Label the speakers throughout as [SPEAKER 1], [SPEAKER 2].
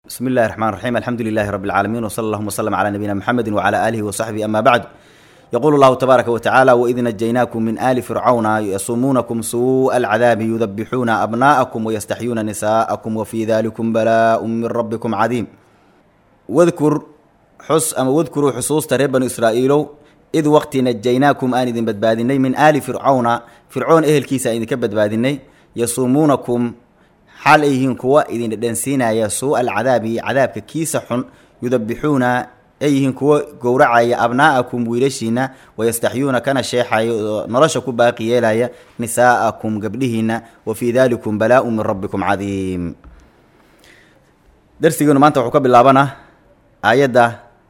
[SPEAKER 1] bismi illahi raxmaan raxiim alxamdu lilahi rabi اlcaalamiin wsala allahuma wslm cla nabiyina mxamedi wcla aalihi wasaxbihi ama bacd yqulu llahu tabaaraka watacaala waid najaynaakum min ali fircawna yasumuunakum suuءa alcadaabi yudabixuuna abna'akum wayastaxyuuna nisa'akum wafii dalikum balaaءu min rabbikum cadiim wadkur xus ama wadkuruu xusuusta reer banu israa'iilow id waqti najaynaakum aan idin badbaadinay min aali fircawna fircoon ehelkiisa aan idinka badbaadinay yasuumuunakum xaal ay yihiin kuwa idin dhedhansiinaya suuءa alcadaabi cadaabka kiisa xun yudabixuuna ay yihiin kuwa gowracaya abnaa'akum wiilashiina wayastaxyuuna kana sheexaya oo nolosha ku baaqi yeelaya nisaa'akum gabdhihiina wa fii dalikum balaa-u min rabbikum cadiim darsigeenu maanta wuxuu ka bilaabanaa aayadda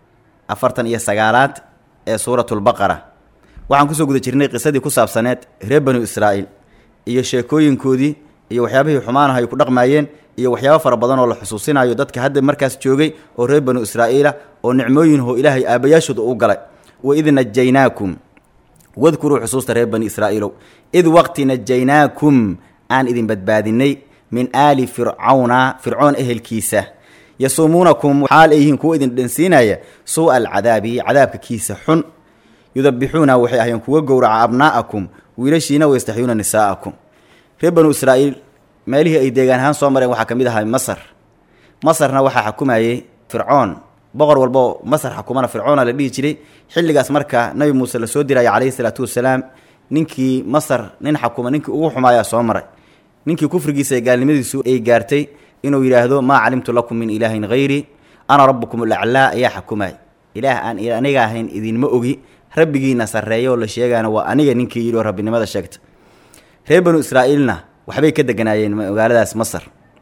[SPEAKER 1] afartan iyo sagaalaad ee suuratu lbaqara waxaan kusoo guda jirnay qisadii ku saabsaneed reer banu israa'iil iyo sheekooyinkoodii iyo waxyaabihii xumaanaha ay ku dhaqmaayeen iyo waxyaabo fara badan oo la xusuusinayo dadka hadda markaas joogay oo reer banu israa'iila oo nicmooyinho ilaahay aabayaashooda u galay waid najaynaakum wadkuruu xusuusta reer bani israa'iilow id waqti najaynaakum aan idin badbaadinay min aali fircawna fircoon ehelkiisa yasuumuunakum xaal ay yihiin kuwa idin dhansiinaya suu'a alcadaabi cadaabka kiisa xun yudabixuuna waxay ahayen kuwa gowraca abnaa'akum wiilashiina wayastaxyuuna nisaa'akum reer banu israa'iil meelihii ay deegaan ahaan soo mareen waxaa ka mid ahaa masar masarna waxaa xukumayey fircoon boqor walboo masar xukumana fircoona la dhihi jiray xilligaas marka nabi muuse la soo diraya calayhi salaatu wasalaam ninkii masar nin xakuma ninkii ugu xumaayaa soo maray ninkii kufrigiisa ee gaalnimadiisu ay gaartay inuu yidhaahdo maa calimtu lakum min ilaahin hayri ana rabbukum alaclaa ayaa xukumay ilaah aan aniga ahayn idinma ogi rabbigiina sarreeya oo la sheegaana waa aniga ninkii yidhi oo rabbinimada sheegta reer banu israa'iilna waxbay ka deganaayeen magaaladaas masar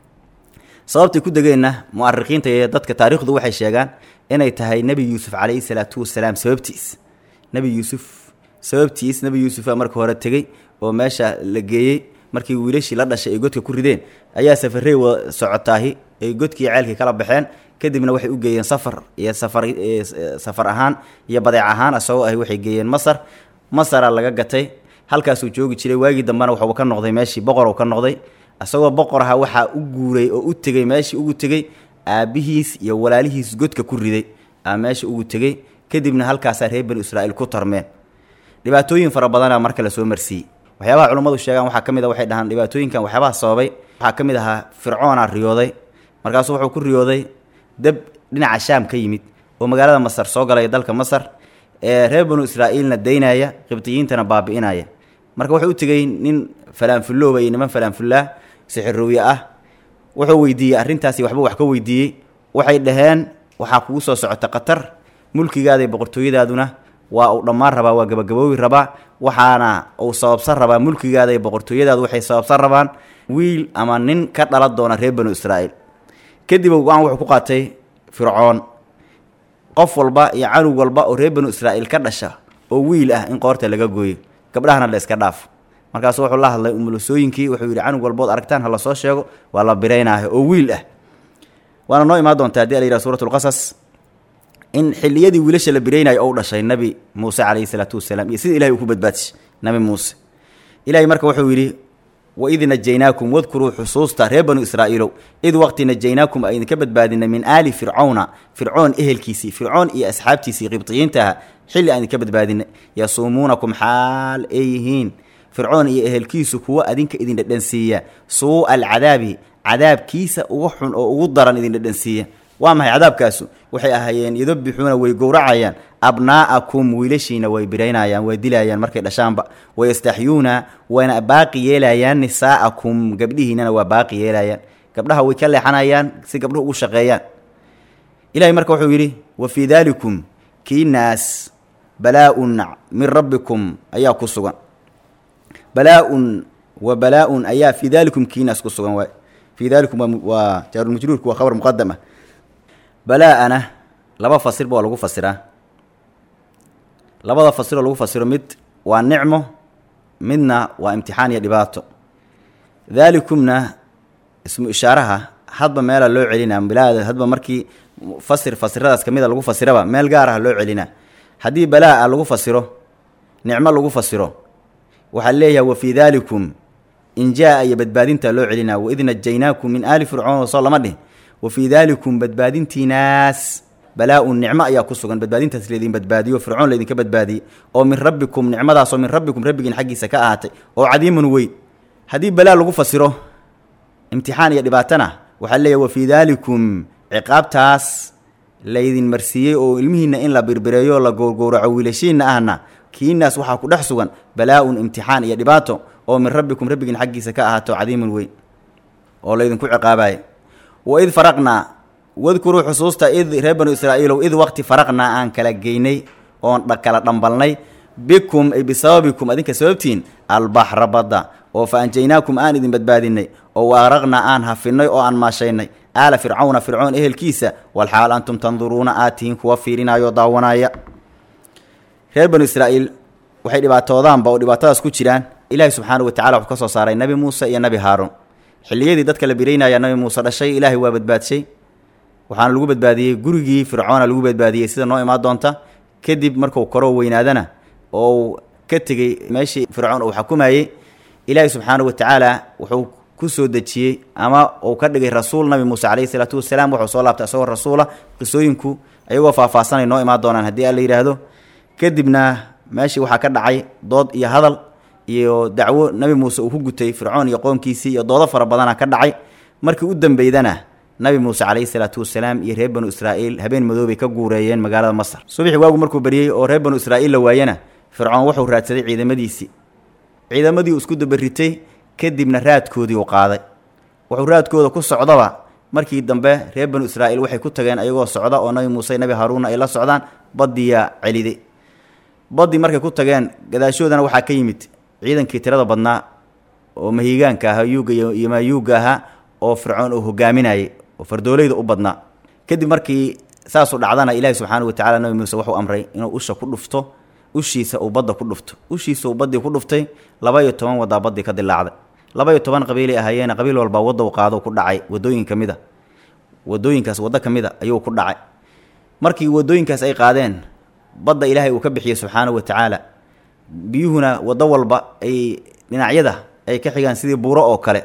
[SPEAKER 1] sababtay ku degeenna mu'arikiinta iyo dadka taariikhdu waxay sheegaan inay tahay nebi yuusuf calayhi salaatu wasalaam sababtiis nebi yuusuf sababtiis nebi yuusufa marka hore tegey oo meesha la geeyey markii wiilashii la dhashay ay godka ku rideen ayaa safarey wa socotaahi ay godkii ceelkii kala baxeen kadibna waxay u geeyeen safar iyo safar safar ahaan iyo badeec ahaan isagoo ahy waxay geeyeen masar masara laga gatay halkaasuu joogi jiray waagii dambena waxuu ka noqday meeshii boqor ka noqday isagoo boqor aha waxaa u guuray oo u tegey meeshii ugu tegey aabbihiis iyo walaalihiis godka ku riday aa meesha ugu tegey kadibna halkaasaa reer banu israa'iil ku tarmeen dhibaatooyin fara badana marka la soo marsiiyey waxyaabaha culummadu sheegaan waxaa ka mid a waxay dhahaan dhibaatooyinkan waxyaabaha sababay waxaa ka mid ahaa fircoona riyooday markaasuu wuxuu ku riyooday dab dhinaca shaam ka yimid oo magaalada masar soo galaya dalka masar ee reer banu israa'iilna daynaya qibdiyiintana baabi'inaya marka wuxuu u tegey nin falaanfullooba iyo niman falaanfullaa sixirowye ah wuxuu weydiiyey arrintaasi waxba wax ka weydiiyey waxay dhaheen waxaa kugu soo socota khatar mulkigaada iyo boqortooyadaaduna waa uu dhammaan rabaa waa gabagaboobi rabaa waxaana uu sababsan rabaa mulkigaada iyo boqortooyadaadu waxay sababsan rabaan wiil ama nin ka dhala doona reer banu israa'iil kadib go-aan wuxuu ku qaatay fircoon qof walba iyo canug walba oo reer banu israa'iil ka dhasha oo wiil ah in qoorta laga gooyo gabdhahana la iska dhaaf markaasu wuxuu la hadlay umulusooyinkii wuxuu yidhi canug walbood aragtaan ha la soo sheego waa la biraynaaha oo wiil ah waana noo imaan doontaa hadii la yidhaha suuratulqasas in xilliyadii wiilasha la biraynayo ou dhashay nabi muuse calayhi salaatu wasalaam iyo sida ilahay uu ku badbaadishay nabi muuse ilahay marka wuxuu yidhi waid najaynaakum wadkuruu xusuusta reer banu israa'iilow id waqti najaynaakum a idinka badbaadinay min aali fircawna fircoon ehelkiisii fircoon iyo asxaabtiisii qibdiyiinta aha xilli aan idinka badbaadinay yasuumuunakum xaal ay yihiin fircoon iyo ehelkiisu kuwa adinka idin dhedhansiiya suu'a alcadaabi cadaabkiisa uga xun oo ugu daran idin dhedhansiiya waa maxay cadaabkaasu waxay ahaayeen yudabixuuna way gowracayaan abnaa'akum wiilashiina way biraynayaan way dilayaan markay dhashaanba wayastaxyuuna wayna baaqi yeelayaan nisaa'akum gabdhihiinana waa baaqi yeelayaan gabdhaha way ka leexanayaan si gabdhuhu ugu shaqeeyaan ilahay marka wuxuu yidhi wa fii daalikum kiinaas balaa-un min rabbikum ayaa ku sugan balaa-un wa balaa-un ayaa fii daalikum kiinaas ku sugan waay fii daalikum waa jaarulmajruurku waa khabar muqadam ah balaa-ana laba fasirba waa lagu fasiraa labada fasiroo lagu fasiro mid waa nicmo midna waa imtixaan iyo dhibaato daalikumna ismu ishaaraha hadba meela loo celinaa balaa hadba markii fasir fasiradaas ka mida lagu fasiraba meel gaar ah loo celinaa haddii balaa-a lagu fasiro nicmo lagu fasiro waxaa leeyahay wa fii daalikum in jaa iyo badbaadinta loo celinaa waid najaynaakum min aali fircoon soo lama dhih wa fii daalikum badbaadintiinaas balaa-un nicmo ayaa ku sugan badbaadintaas laydin badbaadiyo fircoon laydinka badbaadiyey oo min rabbikum nicmadaasoo min rabbikum rabbigiin xaggiisa ka ahaatay oo cadiimun weyn haddii balaa lagu fasiro imtixaan iyo dhibaatana waxaa leeyahy wa fii daalikum ciqaabtaas laydin marsiiyey oo ilmihiinna in la birbireeyo la gowrgowraco wiilashiinna ahna kiinaas waxaa ku dhex sugan balaa-un imtixaan iyo dhibaato oo min rabbikum rabbigiin xaggiisa ka ahaato cadiimun weyn oo laydinku ciqaabaya wa id faraqnaa wadkuruu xusuusta id reer banu israa'iilow id waqti faraqnaa aan kala geynay oon kala dhambalnay bikum ay bisababikum adinka sababtiin albaxra badda oo fa anjaynaakum aan idin badbaadinay oo waaraqnaa aan hafinay oo aan maashaynay aala fircawna fircoon ehelkiisa walxaal antum tanduruuna aad tihiin kuwa fiirinaayo daawanaya reer banu israa'iil waxay dhibaatoodaanba oo dhibaatadaas ku jiraan ilaahay subxaanahu watacala wuxuu ka soo saaray nebi muuse iyo nebi haaruun xilliyadii dadka la biraynaya nebi muuse dhashay ilaahay waa badbaadshay waxaana lagu badbaadiyey gurigii fircoona lagu badbaadiyey sida noo imaan doonta kadib marku koroo weynaadana oo ka tegey meeshii fircoon uu xukumayey ilaahay subxaanahu watacaala wuxuu ku soo dejiyey ama uu ka dhigay rasuul nabi muuse calayhi salaatu wasalaam wuxuu soo laabtay isagoo rasuula qisooyinku ayagoo faahfaahsanay noo imaan doonaan haddii alla yidhaahdo kadibna meeshii waxaa ka dhacay dood iyo hadal iyo dacwo nebi muuse uu ku gutay fircoon iyo qoomkiisii iyo doodo fara badana ka dhacay markii u dambeydana nabi muuse calayhi salaatu wasalaam iyo reer banu israa'iil habeen madoobay ka guureeyeen magaalada masar subaxii waagu markuu baryey oo reer banu israa'iil la waayana fircoon wuxuu raadsaday ciidamadiisii ciidamadii uu isku dabaritay kadibna raadkoodii uu qaaday wuxuu raadkooda ku socdaba markii dambe reer banu israa'iil waxay ku tageen ayagoo socda oo nabi muuse nabi haaruunna ay la socdaan baddiyaa celiday baddii markay ku tageen gadaashoodana waxaa ka yimid ciidankii tirada badnaa oo mahigaanka ahaa yuuga iyo maayuuga ahaa oo fircoon uu hogaaminayay oo fardoolayda u badnaa kadib markii saasuu dhacdana ilaahi subxaana watacala nabi muuse wuxuu amray inuu usha ku dhufto ushiisa uu badda ku dhufto ushiisa uu baddii ku dhuftay laba iyo toban waddaa baddii ka dilaacday laba iyo toban qabiilay ahaayeena qabiil walbaa wadda u qaado ku dhacay wadooyin ka mid a wadooyinkaas waddo ka mid a ayuu ku dhacay markii wadooyinkaas ay qaadeen badda ilaahay uu ka bixiyey subxaanahu watacaala biyuhuna waddo walba ay dhinacyada ay ka xigaan sidii buuro oo kale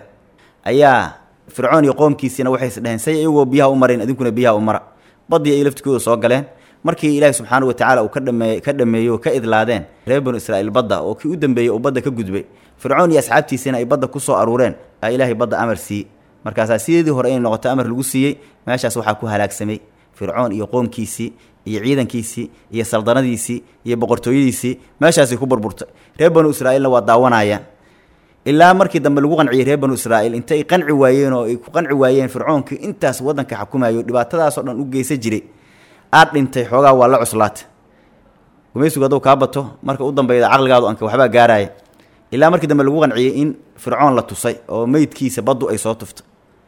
[SPEAKER 1] ayaa fircoon iyo qoomkiisiina waxay isdheheen say iyagoo biyaha u marayn idinkuna biyaha u mara baddii ay laftikooda soo galeen markii ilaahi subxaana watacaala uu ka dhameey ka dhameeyo ka idlaadeen reer banu israa'iil badda oo kii u dambeeyey uu badda ka gudbay fircoon iyo asxaabtiisiina ay badda ku soo aruureen aa ilaahay badda amar siiyey markaasaa sideedii hore inay noqoto amar lagu siiyey meeshaas waxaa ku halaagsamay fircoon iyo qoomkiisii iyo ciidankiisii iyo saldanadiisii iyo boqortooyadiisii meeshaasay ku burburtay reer banu israa'iilna waa daawanayaan ilaa markii dambe lagu qanciyey reer banu israa'iil intay qanci waayeen oo ay ku qanci waayeen fircoonkii intaas waddanka xukumayo dhibaatadaasoo dhan u geysan jiray aad dhintay xoogaa waa la cuslaata gumaysigu hadduu kaa bato marka u dambeyda caqligaadu anka waxbaa gaaraya ilaa markii dambe lagu qanciyey in fircoon la tusay oo meydkiisa baddu ay soo tuftay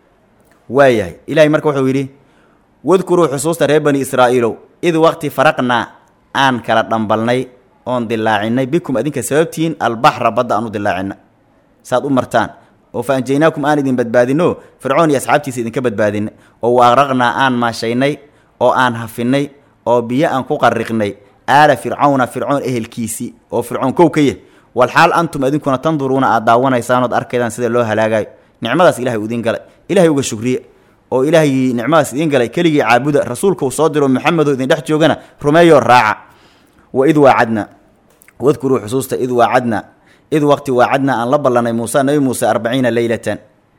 [SPEAKER 1] waayahay ilaahay marka wuxuu yidhi wadkuruu xusuusta reer bani israa'iilow id waqti faraqnaa aan kala dhambalnay oon dilaacinay bikum adinka sababtiin albaxra badda aan u dilaacina saad u martaan oo fa anjaynaakum aan idin badbaadino fircoon iyo asxaabtiisa idinka badbaadina oo wa aqraqnaa aan maashaynay oo aan hafinay oo biyo aan ku qariqnay aala fircawna fircoon ehelkiisii oo fircoon kow ka yah walxaal antum idinkuna tanduruuna aad daawanaysaan ood arkaydaan sida loo halaagayo nicmadaas ilahay u idiin galay ilahay uga shugriye oo ilaahay nicmadaas idiin galay keligii caabuda rasuulka uu soo diro maxamedoo idin dhex joogana rumeeyoo raaca wa id waacadna wadkuruu xusuusta id waacadna id waqti waacadna aan la ballanay muuse nebi muuse arbaciina leylatan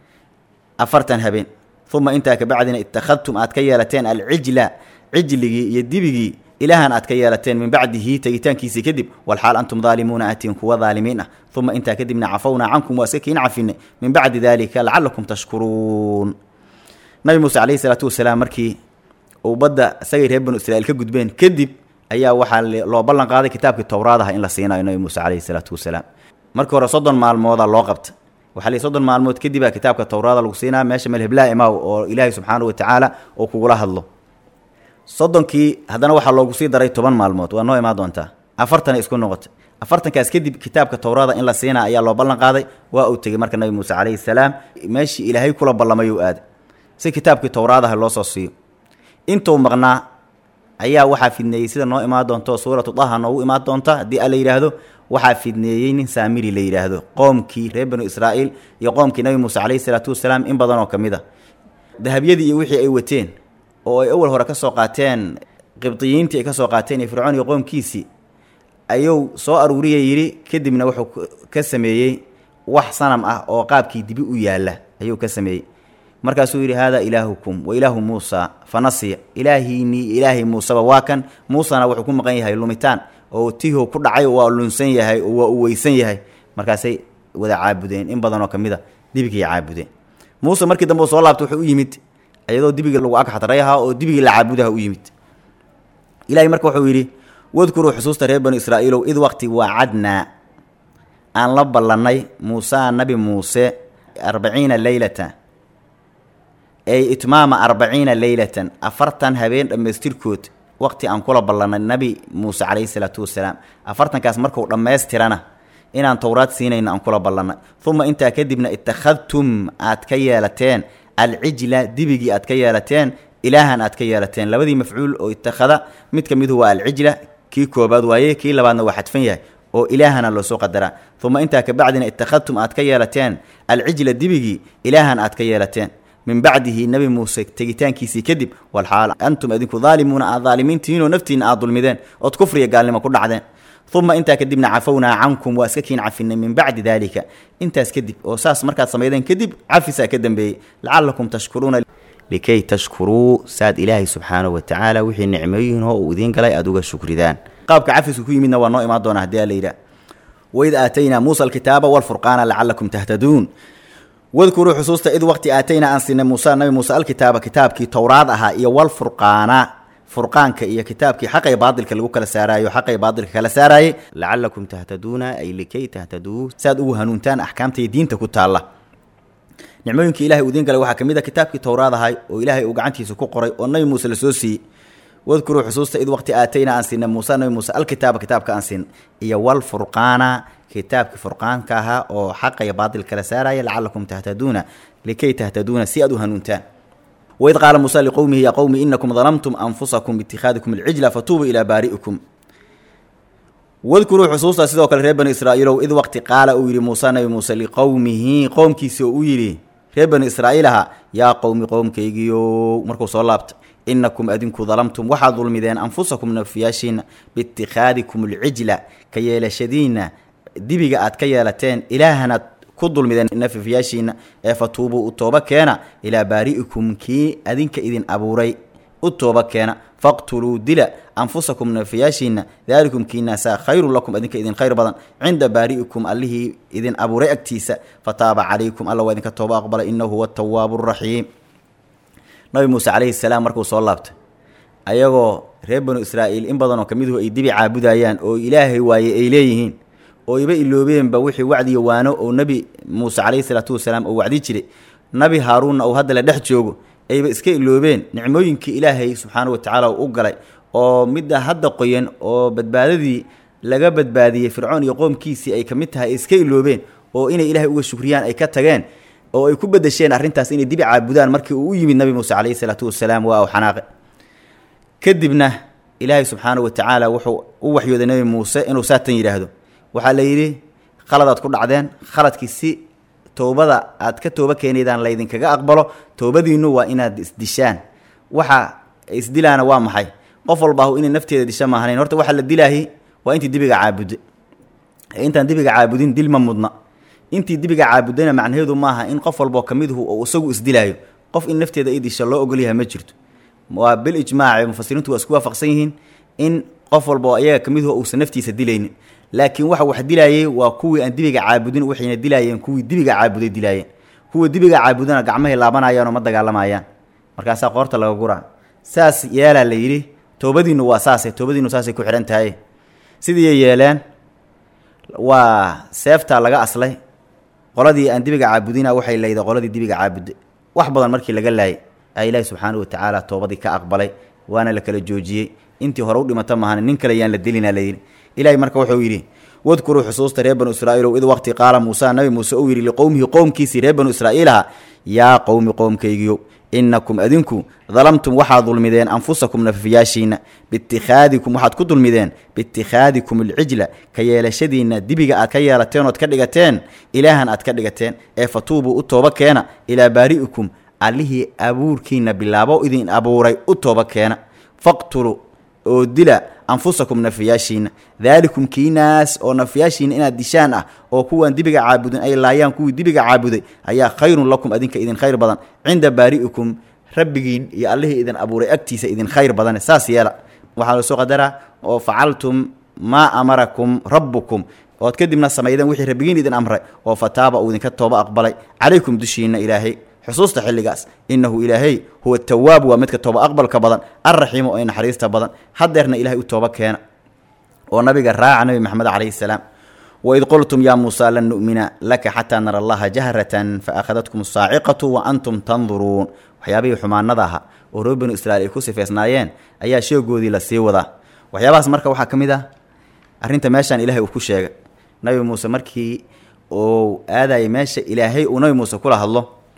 [SPEAKER 1] afartan habeen uma intaa kabacdina ittakhadtum aad ka yeelateen alcijla cijligii iyo dibigii ilaahan aad ka yeelateen min bacdihi tegitaankiisii kadib walxaal antum daalimuuna atiin kuwa daalimiin ah uma intaa kadibna cafownaa cankum waa iska kiin cafinay min bacdi dalika lacalakum tashkuruun nabi muuse calayhi salaatu wasalaam markii uu badda isagay reer banu israiil ka gudbeen kadib ayaa waxaa loo ballan qaaday kitaabkii towraadaha in la siinayo nabi muuse calayhi salaatu wasalaam markii hore soddon maalmooda loo qabta waxaa lii soddon maalmood kadibaa kitaabka towraada lagu siinaa meesha melheblaa imaaw oo ilaahay subxaanahu watacaala uu kugula hadlo soddonkii haddana waxaa loogu sii daray toban maalmood waa noo imaan doontaa afartanay isku noqotay afartankaas kadib kitaabka towraada in la siinaa ayaa loo ballan qaaday waa uu tegey marka nabi muuse calayhi salaam meeshii ilaahay kula ballamayuu aaday si kitaabkii towraadaha loo soo siiyo intuu maqnaa ayaa waxaa fidneeyey sida noo imaan doonto suuratu daha noogu imaan doonta haddii a la yidhaahdo waxaa fidneeyey nin saamiri la yidhaahdo qoomkii reer banu israa'iil iyo qoomkii nabi muuse calayhi salaatu wasalaam in badan oo ka mid a dahabyadii iyo wixii ay wateen oo ay awal hore ka soo qaateen qibdiyiintii ay ka soo qaateen iyo fircoon iyo qoomkiisii ayuu soo aruuriya yidhi kadibna wuxuu ka sameeyey wax sanam ah oo qaabkii dibi u yaalla ayuu ka sameeyey markaasuu yidhi haadaa ilaahukum wa ilaahu muusa fa nasiya ilaahiinii ilaahay muuseba waa kan muusena wuxuu ku maqan yahay lumitaan oo tiho ku dhacay waa lunsan yahay oo waa u weysan yahay markaasay wada caabudeen in badanoo ka mid a dibigii caabudeen muuse markii dambe u soo laabtay wuxuu u yimid iyadoo dibigii lagu agxatrayahaa oo dibigii la caabudaha u yimid ilahay marka wuxuu yidhi wadkuruu xusuusta reer banu israa'iilow id waqti waacadnaa aan la ballannay muusaa nabi muuse arbaciina leylata ay itmaama arbaciina leylatan afartan habeen dhammaystirkood waqti aan kula ballannay nabi muuse calayhi salaatu wasalaam afartankaas markuu dhammaystirana inaan towraad siinayno aan kula ballannay uma intaa kadibna ittakhadtum aad ka yeelateen alcijla dibigii aad ka yeelateen ilaahan aad ka yeelateen labadii mafcuul oo itakhada mid ka midu waa alcijla kii koobaad waaye kii labaadna waa xadfan yahay oo ilaahana loo soo qadaraa uma intaa kabacdina ittakhadtum aad ka yeelateen alcijla dibigii ilaahan aad ka yeelateen min bacdihi nebi muuse tegitaankiisii kadib walxaal antum adinku daalimuuna aad daalimiintihiinoo naftiinna aad dulmideen ood kufriya gaalnimo ku dhacdeen uma intaa kadibna cafownaa cankum waa iska kiin cafinay min bacdi daalika intaas kadib oo saas markaad samaydeen kadib cafisaa ka dambeeyey lacalakum tashkuruuna likay tashkuruu saad ilaahay subxaanahu watacaala wixii nicmooyinoo uu idiin galay aada uga shukridaan qaabka cafisku ku yimidna waa noo imaan doona hadii ala yidhaah waid aataynaa muusa alkitaaba walfurqaana lacalakum tahtaduun wadkuruu xusuusta id waqti aataynaa aan siinay muusa nabi muuse alkitaaba kitaabkii towraad ahaa iyo walfurqaana furqaanka iyo kitaabkii xaqay baadilka lagu kala saaraayo xaqay baadilka kala saaraayay lacalakum tahtaduuna ay likay tahtaduu saad ugu hanuuntaan axkaamtaiyo diinta ku taalla nicmooyinkii ilahay uu idiin galay waxaa ka mid a kitaabkii towraad ahay oo ilaahay uu gacantiisa ku qoray oo nabi muuse lasoo siiyey wadkuruu xusuusta id waqti aataynaa aan siinay muuse nabi muuse alkitaaba kitaabka aan siinay iyo walfurqaana kitaabkii furqaanka ahaa oo xaqaya baadil kala saaraya lacalakum tahtaduuna likay tahtaduuna si aad u hanuuntaan waid qaala muusa liqowmihi yaa qowmi inakum dalamtum anfusakum biitikhaadikum alcijla fatuubuu ilaa baari'ikum wadkuruu xusuusta sidoo kale reer bani israa'iilow id waqti qaala uu yidhi muuse nabi muuse liqowmihi qowmkiisi oo u yidhi reer bani israa'iil ahaa yaa qowmi qowmkaygiyo markuu soo laabta inakum adinku dalamtum waxaad dulmideen anfusakum nafiyaashiina biitikhaadikum alcijla ka yeelashadiina dibiga aad ka yeelateen ilaahanaad ku dulmideen nafiyaashiina ee fatuubuu u tooba keena ilaa baari'ikum kii adinka idin abuuray u tooba keena faqtuluu dila anfusakum nafiyaashiina daalikum kiinaasaa khayrun lakum adinka idin khayr badan cinda baari'ikum allihii idin abuuray agtiisa fataaba calaykum alla waa idinka tooba aqbala inahu huwa atawaabu raxiim nabi muuse calayhi salaam markuu soo laabtay ayagoo reer banu israa'iil in badanoo ka miduhu ay dibi caabudayaan oo ilaahay waaye ay leeyihiin oo iba iloobeenba wixii wacdiyo waano oo nebi muuse calayhi salaatu wasalaam oo wacdi jiray nabi haaruunna uu hadda la dhex joogo ayba iska iloobeen nicmooyinkii ilaahay subxaana wa tacaala u galay oo midda hadda qoyan oo badbaadadii laga badbaadiyey fircoon iyo qoomkiisii ay ka mid tahay ay iska iloobeen oo inay ilaahay uga shukriyaan ay ka tageen oo ay ku bedesheen arrintaas inay dibi caabudaan markii uu u yimid nabi muuse calayhi salaatu wasalaam waa u xanaaqe kadibna ilaahay subxaana wa tacaala wuxuu u waxyooday nebi muuse inuu saatan yidhaahdo waxaa la yidhi khaladaad ku dhacdeen khaladkii si towbada aad ka tooba keenaydaan laydinkaga aqbalo toobadiinnu waa inaad isdishaan waxa isdilaana waa maxay qof walbaahu inay nafteeda disha maahanayn horta waxaa la dilaahi waa intii dibiga caabude intaan dibiga caabudin dil ma mudna intii dibiga caabudana macnaheedu maaha in qof walboo ka miduhu oo isagu isdilaayo qof in nafteeda i disha loo ogolyahay ma jirto waa bil ijmaaci mufasiriintu waa isku waafaqsan yihiin in qof walba oo ayaga ka miduhu uusan naftiisa dilaynin laakiin waxa wax dilaayey waa kuwii aan dibiga caabudin waxayna dilaayeen kuwii dibiga caabuday dilaayeen kuwa dibiga caabudana gacmahay laabanayaan oo ma dagaalamayaan markaasaa qoorta laga guraa saas yeelaa la yidhi toobadiinnu waa saase toobadiinnu saasay ku xidhan tahay sidiiay yeeleen waa seeftaa laga aslay qoladii aan dibiga caabudina waxay layda qoladii dibiga caabuday wax badan markii laga laayay a ilaahi subxaana wa tacaala toobadii ka aqbalay waana la kala joojiyey intii hore u dhimata maahan nin kale yaan la dilina layidhi ilaahay marka wuxuu yidhi wadkuruu xusuusta reer banu israa'iilow id waqti qaala muusa nabi muuse uu yidhi liqowmihi qowmkiisii reer banu israa'iilaha yaa qowmi qowmkaygiyo inakum adinku dalamtum waxaad dulmideen anfusakum nafiyaashiina biitikhaadikum waxaad ku dulmideen biitikhaadikum alcijla ka yeelashadiinna dibiga aad ka yeelateen ood ka dhigateen ilaahan aad ka dhigateen ee fatuubuu u tooba keena ilaa baari'ikum allihii abuurkiina bilaabo idin abuuray u tooba keena faqtuluu oo dila anfusakum nafiyaashiina daalikum kiinaas oo nafiyaashiina inaad dishaan ah oo kuwaan dibiga caabudin ay laayaan kuwii dibiga caabuday ayaa khayrun lakum adinka idin khayr badan cinda baari'ikum rabbigiin iyo allihii idin abuuray agtiisa idin khayr badan saas yeela waxaa lasoo qadaraa oo facaltum maa amarakum rabbukum ood kadibna samaydeen wixii rabbigiin idin amray oo fataaba uu idinka tooba aqbalay calaykum dushiina ilaahay xusuusta xilligaas innahu ilaahay huwa tawaabu waa midka tooba aqbalka badan alraxiimu oo naxariista badan hadeerna ilahay u tooba keena oo nabiga raaca nabi maxamed calayhi salaam waid qultum yaa muusaa lan nu'mina laka xataa nara allaha jahratan faakhadatkum asaaciqatu wa antum tanduruun waxyaabihii xumaanada ahaa oo reer banu israiil ay ku sifeysnaayeen ayaa sheegoodii la sii wadaa waxyaabahaas marka waxaa ka mid ah arrinta meeshaan ilaahay uu ku sheegay nabi muuse markii uu aadayay meesha ilaahay uu nabi muuse kula hadlo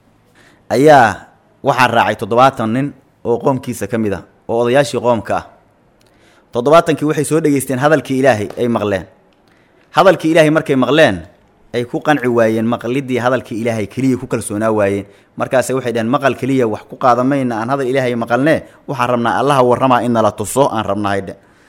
[SPEAKER 1] ayaa waxaa raacay toddobaatan nin oo qoomkiisa ka mid ah oo odayaashii qoomka ah toddobaatankii waxay soo dhegeysteen hadalkii ilaahay ay maqleen hadalkii ilaahay markay maqleen ay ku qanci waayeen maqlidii hadalkii ilaahay keliya ku kalsoonaa waayeen markaase waxay dhaheen maqal keliya wax ku qaadamayna aan hadal ilaahay maqalnee waxaan rabnaa allaha warramaa in nala tuso aan rabnahaydhe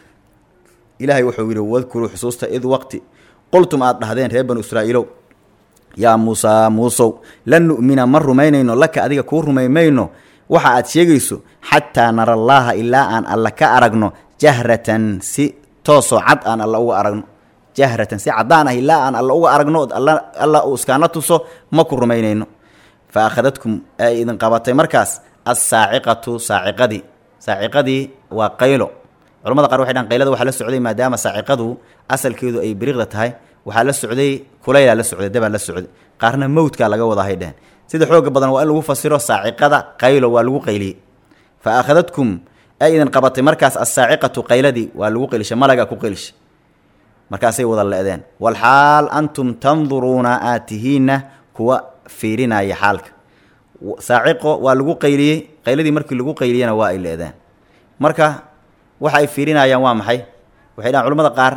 [SPEAKER 1] ilaahay wuxuu yidhi wadkuruu xusuusta id waqti qultum aad dhahdeen reer banu israa'iilow yaa muusaa muusow lan nu'mina ma rumaynayno laka adiga kuu rumay mayno waxa aad sheegayso xataa nara allaaha ilaa aan alla ka aragno jahratan si toosoo cad aan alla uga aragno jahratan si caddaan ah ilaa aan alla uga aragno od alla uu iskaana tuso ma ku rumaynayno fa akhadadkum ay idin qabatay markaas assaaciqatu saaciqadii saaciqadii waa qaylo culamada qaar waxay dhahan qaylada waxaa la socday maadaama saaciqadu asalkeedu ay biriqda tahay waxaa la socday kulaylaa la socday dabaa la socday qaarna mawdkaa laga wada hay dheheen sida xooga badan waa in lagu fasiro saaciqada qaylo waa lagu qayliyey fa akhadadkum ay idin qabatay markaas assaaciqatu qayladii waa lagu qaylishay malagaa ku qaylishay markaasay wada le-deen walxaal antum tanduruuna aad tihiinna kuwa fiirinaya xaalka saaciqo waa lagu qayliyey qayladii markii lagu qayliyena waa ay le-deen marka waxa ay fiirinayaan waa maxay waxay dhahan culamada qaar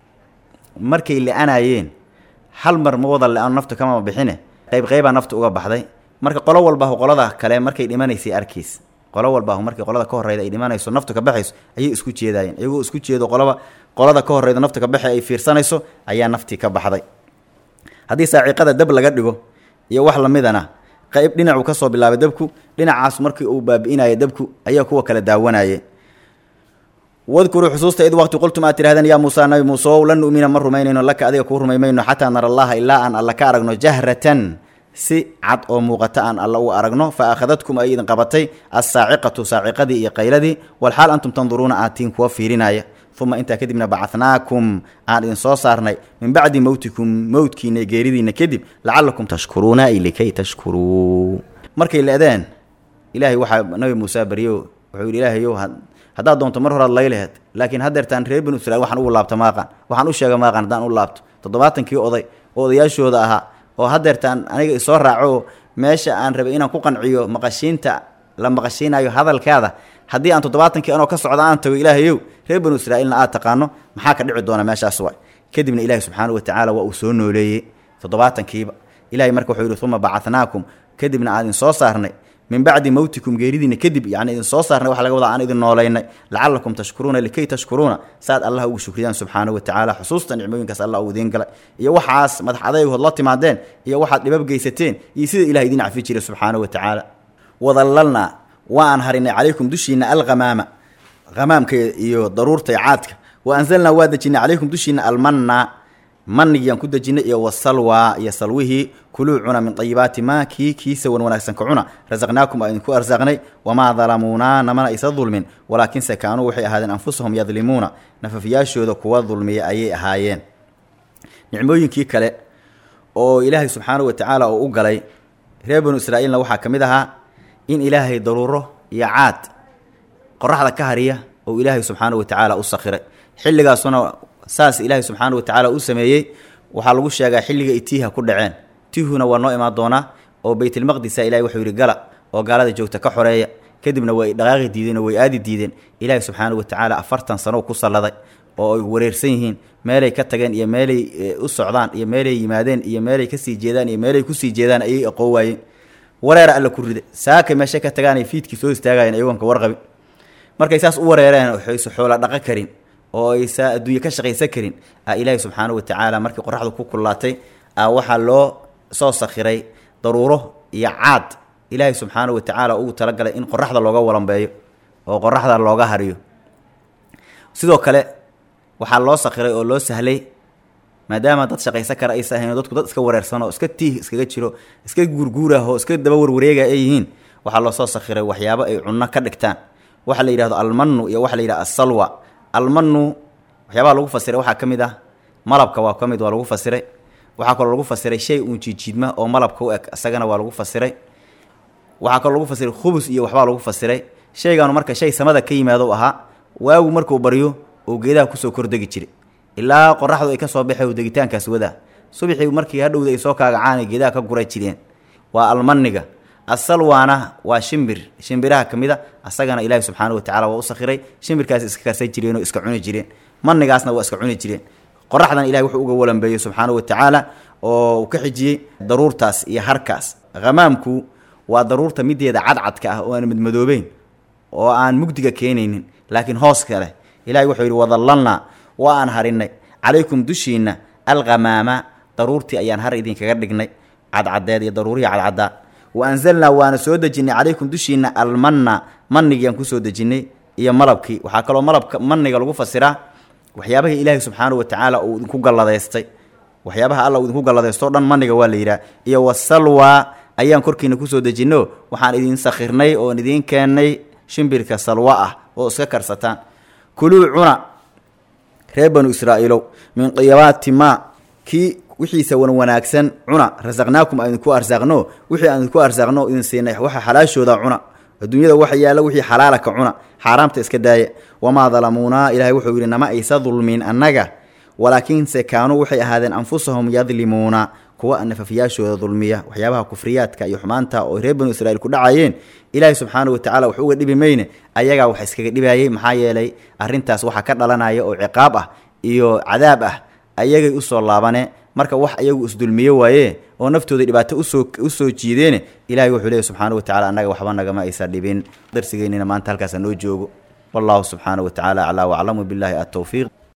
[SPEAKER 1] markay le-anayeen hal mar ma wada le-ano naftu kamama bixine qayb qaybaa naftu uga baxday marka qolo walbaahu qolada kale markay dhimanaysay arkiis qolo walbaahu markay qolada ka horreyda ay dhimanayso naftu ka baxayso ayay isku jeedaayeen iyagoo isku jeedo qolaba qolada ka horreyda naftu ka baxe ay fiirsanayso ayaa naftii ka baxday haddii saaciiqada dab laga dhigo iyo wax lamidana qayb dhinacuu ka soo bilaabay dabku dhinacaas markii uu baabi'inaya dabku ayaa kuwa kale daawanayay wadkuruu xusuusta id waqti qultum aad tidhahdeen yaa muusaa nabi muuse ow lan nu'mina ma rumaynayno laka adiga kuu rumaymayno xataa nara allaha ilaa aan alla ka aragno jahratan si cad oo muuqata aan alla u aragno fa akhadadkum ay idin qabatay assaaciqatu saaciqadii iyo qayladii walxaal antum tanduruuna aad tihiin kuwa fiirinaya uma intaa kadibna bacadnaakum aan idin soo saarnay min bacdi mowtikum mowdkiina geeridiina kadib lacalakum tashkuruuna ay likay tashkuruu markay le-deen ilaahay waxaa nabi muuse baryo wuxuu yidhi ilaahayow haddaad doonto mar horaad laylaheed laakiin haddeertaan reer banu israiil waxaan ugu laabto maaqan waxaan u sheega maaqan haddaan u laabto toddobaatankii oday oo odayaashooda ahaa oo haddeertaan aniga isoo raaco meesha aan rabay inaan ku qanciyo maqashiinta la maqashiinayo hadalkaada haddii aan toddobaatankii anoo ka socda aan tago ilaahayow reer banu israa'iilna aad taqaano maxaa ka dhici doona meeshaas wa kadibna ilaahi subxaanahu watacaala waa uu soo nooleeyey toddobaatankiiba ilahay marka wuxuu yidhi uma bacadnaakum kadibna aan idin soo saarnay min bacdi mowtikum geeridiina kadib yani idin soo saarnay waxa laga wadaa aan idin noolaynay lacalakum tashkuruuna likay tashkuruuna saad allah ugu shukriyaan subxaanahu watacaala xusuusta nicmooyinkaas allah uu idiin galay iyo waxaas madax adaygood la timaadeen iyo waxaad dhibab geysateen iyo sida ilahay idiin cafi jiray subxaanahu watacaala wadallalnaa waan harinay calaykum dushiina alghamaama hamaamka iyo daruurta caadka wa anzalnaa waa dejinay calaykum dushiina almanna manigiyaan ku dejinay iyo wasalwa iyo salwihii kuluu cuna min ayibaati maa kii kiisa wan wanaagsan ka cuna rasaqnaakum aa idinku arsaaqnay wamaa dalamuunaa namana aysa dulmin walaakinse kaanuu waxay ahaadeen anfusahum yadlimuuna nafafiyaashooda kuwa dulmiya ayay ahaayeen nicmooyinkii kale oo ilaahay subxaanahu watacaala uu u galay reer banu israa'iilna waxaa ka mid ahaa in ilaahay daruuro iyo caad qoraxda ka hariya oo ilaahay subxaanahu watacaala u sakhiray xilligaasuna saas ilaahay subxaana watacaala u sameeyey waxaa lagu sheegaa xilliga itiiha ku dhaceen tihuna waa noo imaan doonaa oo baytulmaqdisa ilahay wuxuu yidhi gala oo gaalada joogta ka xoreeya kadibna way dhaqaaqi diideen oo way aadi diideen ilaahay subxaana watacaala afartan sano ku salladay oo ay wareersan yihiin meelay ka tageen iyo meelay u socdaan iyo meelay yimaadeen iyo meelay kasii jeedaan iyo meelay kusii jeedaan ayay aqoon waayeen wareera alla ku rida saakay meeshay ka tagaanay fiidkii soo istaagayan ayagoon ka warqabin markay saas u wareereen waxayse xoola dhaqo karin oo aysa adduunye ka shaqaysan karin a ilaahi subxaanahu watacaala markii qoraxdu ku kullaatay a waxaa loo soo sakhiray daruuro iyo caad ilaahay subxaanahu watacaala ugu talagalay in qoraxda looga walambeeyo oo qoraxda looga hariyo sidoo kale waxaa loo sakhiray oo loo sahlay maadaama dad shaqaysan kara aysa ahayn dadku dad iska wareersan oo iska tiih iskaga jiro iska guurguurah oo iska daba warwareega ay yihiin waxaa loo soo sakhiray waxyaabo ay cunno ka dhigtaan waxa la yidhahdo almanu iyo waxa la yidhahdo asalwa almanu waxyaabaha lagu fasiray waxaa ka mid ah malabka waa ka mid waa lagu fasiray waxaa kaloo lagu fasiray shay uun jiidjiidma oo malabka u eg isagana waa lagu fasiray waxaa kaloo lagu fasiray khubus iyo waxbaa lagu fasiray shaygaanu marka shay samada ka yimaado ahaa waagu markuu baryo oo geedaha kusoo kordegi jiray ilaa qoraxdu ay ka soo baxay degitaankaas wadaa subaxii markii hadhowda ay soo kaagacaan geedaha ka gura jireen waa almaniga asalwaana waa shimbir shimbiraha ka mid a asagana ilaahi subxaana watacala waa u sakhiray shimbirkaas iska karsan jireenoo iska cuni jireen manigaasna waa iska cuni jireen qoraxdan ilahi wuxuu uga walambeeyey subxaana watacaala oo uu ka xijiyey daruurtaas iyo harkaas hamaamku waa daruurta mideeda cadcadka ah oo aan madmadoobeyn oo aan mugdiga keenaynin laakiin hoos kale ilahi wuxuu yidhi wadallalnaa waa aan harinay calaykum dushiinna alkhamaama daruurtii ayaan har idinkaga dhignay cadcadeed iyo daruurihii cadcaddaa wa anzalnaa waana soo dejinnay calaykum dushiinna almanna manigiiaan kusoo dejinnay iyo malabkii waxaa kaloo malabka maniga lagu fasiraa waxyaabahii ilaahi subxaanahu watacaala uu idinku galladaystay waxyaabaha alla uu idinku galladaysto dhan maniga waa la yidhaha iyo wasalwa ayaan korkiina kusoo dejinno waxaan idin sakhirnay oon idiin keennay shimbirka salwa ah oo iska karsataan kuluu cuna reer banu israa'iilow min qiyabaati maa kii wixiisa wan wanaagsan cuna rasaqnaakum aan idinku arsaaqno wixii aan idinku arsaaqno idin siinay waxa xalaashooda cuna adduunyada waxa yaalla wixii xalaala ka cuna xaaraamta iska daaya wamaa dalamuunaa ilaahay wuxuu yidhi nama aysa dulmin annaga walaakiinse kaanuu waxay ahaadeen anfusahum yadlimuuna kuwa nafafiyaashooda dulmiya waxyaabaha kufriyaadka iyo xumaanta oo reer banu israiil ku dhacayeen ilaahay subxaana watacala wax uga dhibi mayne ayagaa wax iskaga dhibayay maxaa yeelay arrintaas waxaa ka dhalanaya oo ciqaab ah iyo cadaab ah ayagay usoo laabane marka wax ayagu isdulmiye waaye oo naftooda dhibaato usoo usoo jiideene ilahay wuxuu leeyahy subxaana watacala annaga waxba nagama aysa dhibin darsigeynina maanta halkaasa noo joogo wallahu subxaana wa tacala aclaa waclamu billahi atowfiiq